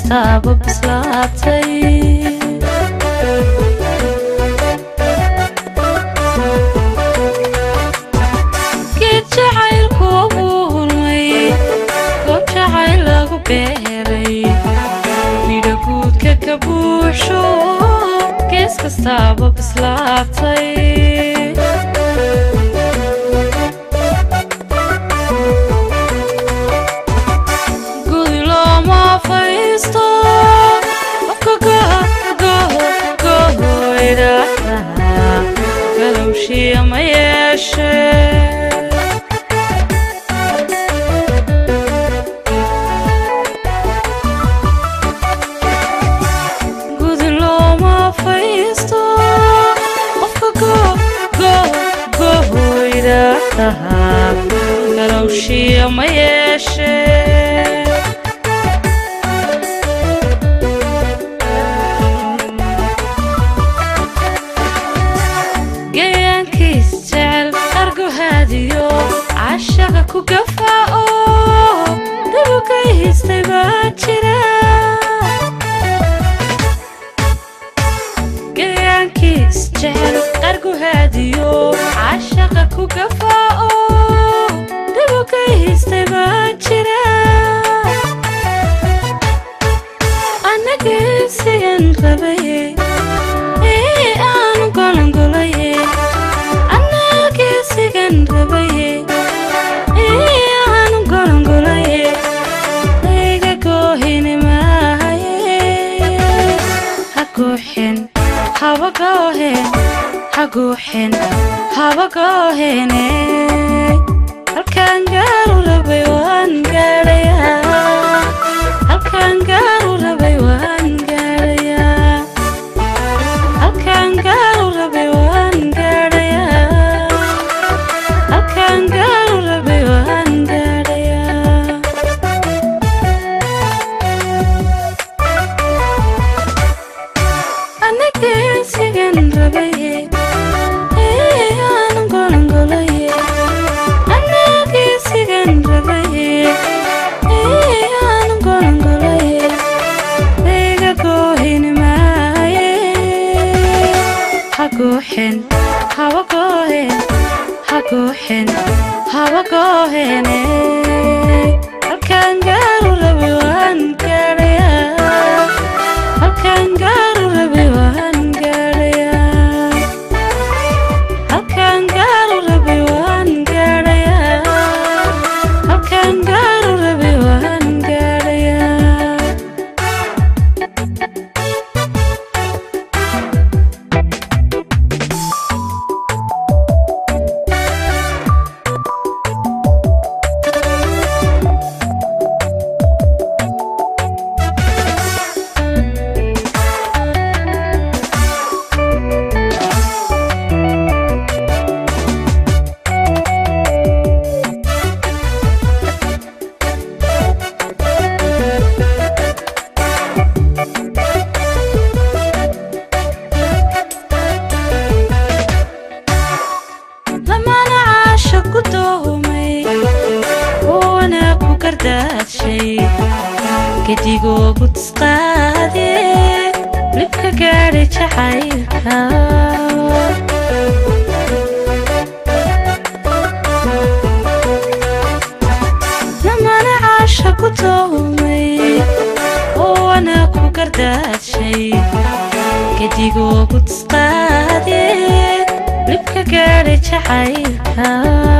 kastaaba bislaatay geed jacaylku wuu hulmay goob jacayl lagu beeray midho guudka ka buuxsho gees kastaaba bislaatay gudi looma faysto qofka gohoydhaahda galowshiya ma yeeshe gudi looma faysto qofka gohoydhaahda galowshiya ma yeeshe gayaankiis jecel qarguhaadiyo cashaqa ku gafaa oo dabukay histay baa jira gayaankiis jecel qarguhaadiyo cashaqa ku gafaa oo dabukay histay baa jira anagesigan rabaye ee aanu golongolaye anagesigan rabaye ee aanu golongolaye iga goohini maahaye ha gooxen haba goohen ha gooxen haba goohene halkaan gaaru rabay waan gaadhayaa halkaan gaaru rabay waan gaadhayaa halkaan gaaru rabay waan gaadhayaa halkaan gaaru rabay waan gaadhayaa anagesigan rabaye ee aanu golongolaye anagesigan rabaye ee aanu golongolaye iga goohini maaye ha gooxen haba goohen ha gooxen haba goohene halkaan gaaru rabay waan gaadhayaa halkaan gaaru rabay waan gaadhayaa halkaan gaaru rabay waan gaadhayaa halkaan gaaru rabay waan gaadhayaa lamana caasha ku doomay oona ku gardaadshay gedigoogu tisqaade libka gaadhay jacaylka lamana caasha ku doomay oona ku gardaadshay gedigoogu tisqaade libka gaadhay jacaylka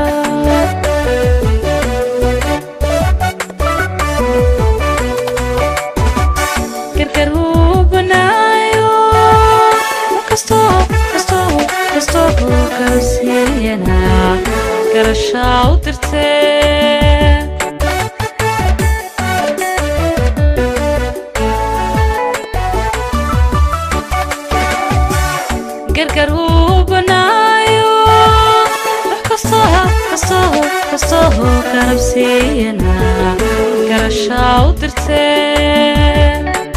gargar wuu banaayo kastoo kastoo kastoo galsiiyana garashaa u dirtee gargar wuu banaayo wax kastoo kastoo kastoo garabsiiyana garashaa u dirtee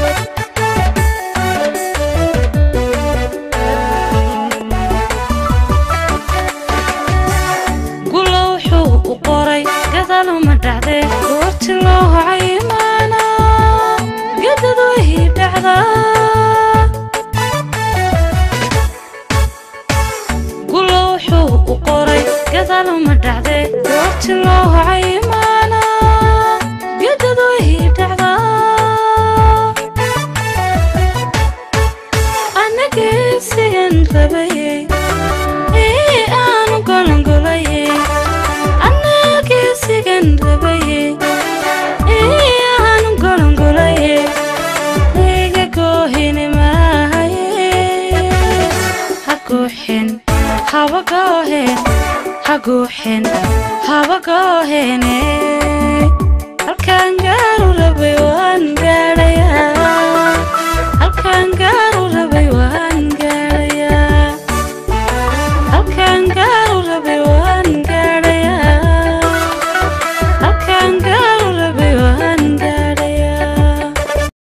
gulo wuxuu u qoray gadaaluma dhacdee goorti loo hocay imaana gadadu haguuxin habagoohen haguuxin habagoohene halkaan gaaru rabay waan gaadhayaa halkaan gaaru